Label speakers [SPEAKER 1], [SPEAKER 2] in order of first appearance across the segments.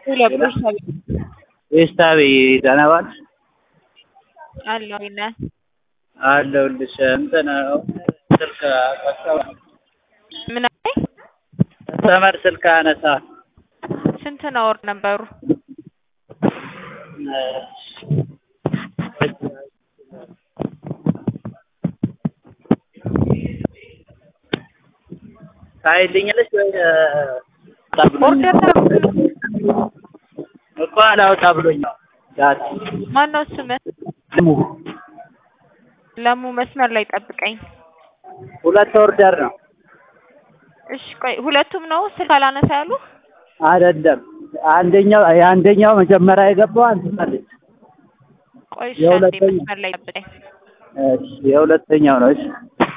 [SPEAKER 1] ቤስታቤ ደህና ዋልሽ?
[SPEAKER 2] አለሁ ነህ?
[SPEAKER 1] አለሁልሽ። እንትን ስልክ አነሳሁ።
[SPEAKER 2] ምን አለኝ?
[SPEAKER 1] ሰመር ስልክ አነሳ
[SPEAKER 2] ስንት ነው ወር ነበሩ?
[SPEAKER 1] ታይልኛለሽ ወይ?
[SPEAKER 2] ኦርደር
[SPEAKER 1] እኮ አላወጣ ብሎኝ ነው። ዳት
[SPEAKER 2] ማነው ስምህ?
[SPEAKER 1] ስሙ
[SPEAKER 2] ለሙ መስመር ላይ ጠብቀኝ።
[SPEAKER 1] ሁለት ኦርደር ነው
[SPEAKER 2] እሺ ቆይ ሁለቱም ነው ስልክ አላነሳ ያሉ?
[SPEAKER 1] አይደለም። አንደኛው የአንደኛው መጀመሪያ የገባው አንተ አለች።
[SPEAKER 2] ቆይ እሺ አንዴ
[SPEAKER 1] የሁለተኛው
[SPEAKER 2] መስመር ላይ ጠብቀኝ።
[SPEAKER 1] እሺ የሁለተኛው ነው። እሺ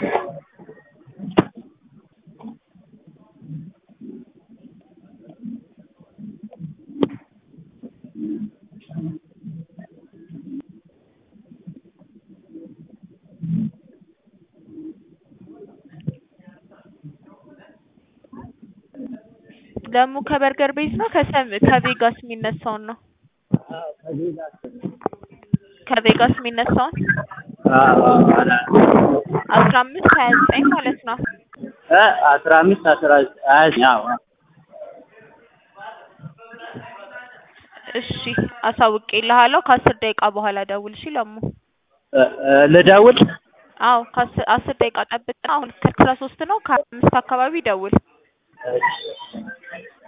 [SPEAKER 2] ለሙ ከበርገር ቤት ነው ከሰም ከቬጋስ የሚነሳውን ነው? ከቬጋስ የሚነሳውን አስራ አምስት ሀያ ዘጠኝ ማለት ነው።
[SPEAKER 1] እ አስራ አምስት አስራ ዘጠኝ ሀያ ዘጠኝ አዎ
[SPEAKER 2] እሺ አሳውቄልሃለሁ። ከአስር ደቂቃ በኋላ ደውል እሺ ለሙ።
[SPEAKER 1] እ እ ልደውል?
[SPEAKER 2] አዎ ከአስር አስር ደቂቃ ጠብቅ። አሁን ከአስራ ሶስት ነው ከአምስት አካባቢ ደውል።
[SPEAKER 1] እሺ